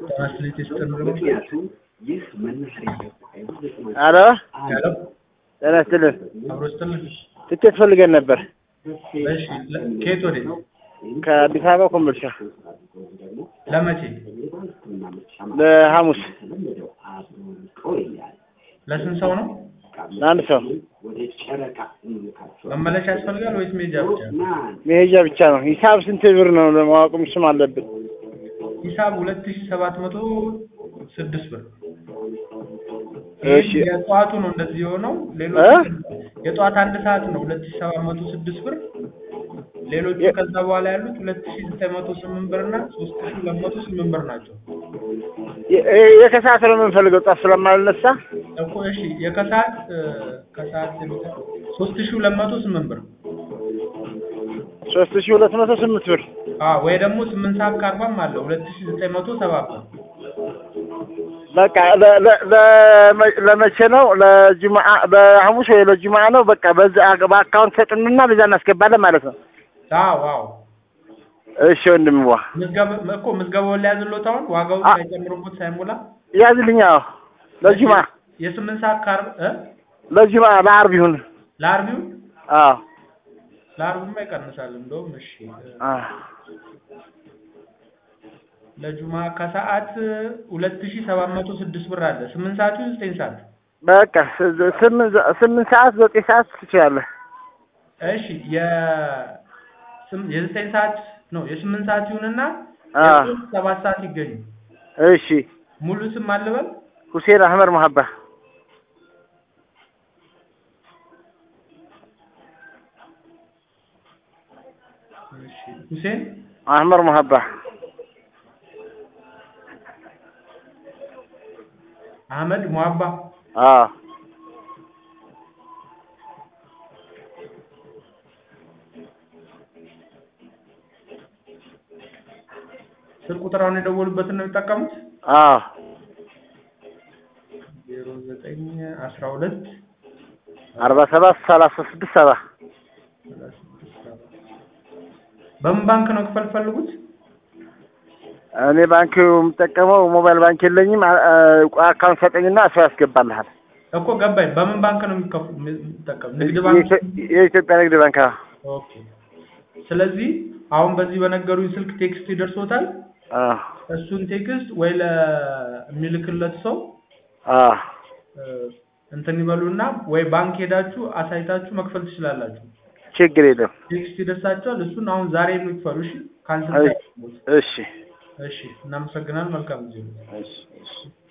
ትራንስሌት ይስጥልኝ። አሎ ሄሎ ጤና ይስጥልን። አብሮ ይስጥልኝ። ትኬት ፈልገን ነበር እሺ ለ- ከየት ወዴት? ከአዲስ አበባ ኮምቦልቻ ለመቼ? ለሐሙስ ለስንት ሰው ነው? ለአንድ ሰው መመለሻ ያስፈልጋል ወይስ ሜጃ ብቻ? መሄጃ ብቻ ነው። ሂሳብ ስንት ብር ነው ለማወቅም ስም አለብን። ሂሳብ ሁለት ሺህ ሰባት መቶ ስድስት ብር። እሺ ይህ የጠዋቱ ነው እንደዚህ የሆነው። ሌሎቹ እ? የጠዋት አንድ ሰዓት ነው ሁለት ሺህ ሰባት መቶ ስድስት ብር። ሌሎቹ የ- ከዛ በኋላ ያሉት ሁለት ሺህ ዘጠኝ መቶ ስምንት ብር እና ሶስት ሺህ ሁለት መቶ ስምንት ብር ናቸው። የ- የ- የከሰዓት ነው የምንፈልገው ጠዋት ስለማልነሳ እኮ እሺ የከሰዓት እ፣ ከሰዓት ሶስት ሺህ ሁለት መቶ ስምንት ብር ሶስት ሺህ ሁለት መቶ ስምንት ብር አዎ ወይ ደግሞ ስምንት ሰዓት ከአርባም አለ ሁለት ሺህ ዘጠኝ መቶ ሰባ ብር በቃ ለ- ለ- ለመ- ለመቼ ነው? ለጁምዓ ለሐሙስ ወይ ለጁምዓ ነው? በቃ በዛ በአካውንት ሰጥንና በዛ እናስገባለን ማለት ነው። አዎ አዎ እሺ ወንድምዋ ምዝገባ እኮ ምዝገባውን ሊያዝሎት አሁን ዋጋውን አ- ሳይጨምሩበት ሳይሞላ ያዝልኛ። አዎ ለጁምዓ የስምንት ሰዓት ከአርብ እ ለጁምዓ ለዓርብ ይሁን። ለአርቢው አዎ ለአርብማ ይቀንሳል እንደውም እሺ እ፣ አዎ ለጁማ ከሰዓት ሁለት ሺህ ሰባት መቶ ስድስት ብር አለ ስምንት ሰዓት ይሁን ዘጠኝ ሰዓት በቃ ስ- ስምንት ሰ- ስምንት ሰዓት ዘጠኝ ሰዓት ትችላለህ። እሺ የ ስም- የዘጠኝ ሰዓት ነው የስምንት ሰዓት ይሁንና አ የሶስት ሰባት ሰዓት ይገኙ እሺ ሙሉ ስም አልበል ሁሴን አህመድ መሀባ እሺ ሁሴን አህመድ መሀባ አህመድ ሙሀባ አዎ ስልክ ቁጥራውን የደወሉበትን ነው የሚጠቀሙት አዎ ዜሮ ዘጠኝ አስራ ሁለት አርባ ሰባት ሰላሳ ስድስት ሰባ ሰላሳ ስድስት ሰባ በምን ባንክ ነው ክፈል ፈልጉት እኔ ባንክ የምጠቀመው ሞባይል ባንክ የለኝም። አ- አ- አካውንት ሰጠኝና እሱ ያስገባልሃል። እኮ ገባኝ በምን ባንክ ነው የሚከፍ- የሚጠቀም ንግድ ባንክ የኢትዮ- የኢትዮጵያ ንግድ ባንክ አዎ። ኦኬ ስለዚህ አሁን በዚህ በነገሩኝ ስልክ ቴክስት ይደርሶታል አዎ እሱን ቴክስት ወይ ለሚልክለት ሰው አዎ እ፣ እንትን ይበሉና ወይ ባንክ ሄዳችሁ አሳይታችሁ መክፈል ትችላላችሁ ችግር የለም። ቴክስት ይደርሳችኋል እሱን አሁን ዛሬ የሚክፈሉ እሺ ካንስል እሺ ሳያደርጉት እሺ እሺ እናመሰግናለን መልካም ጊዜ እሺ እሺ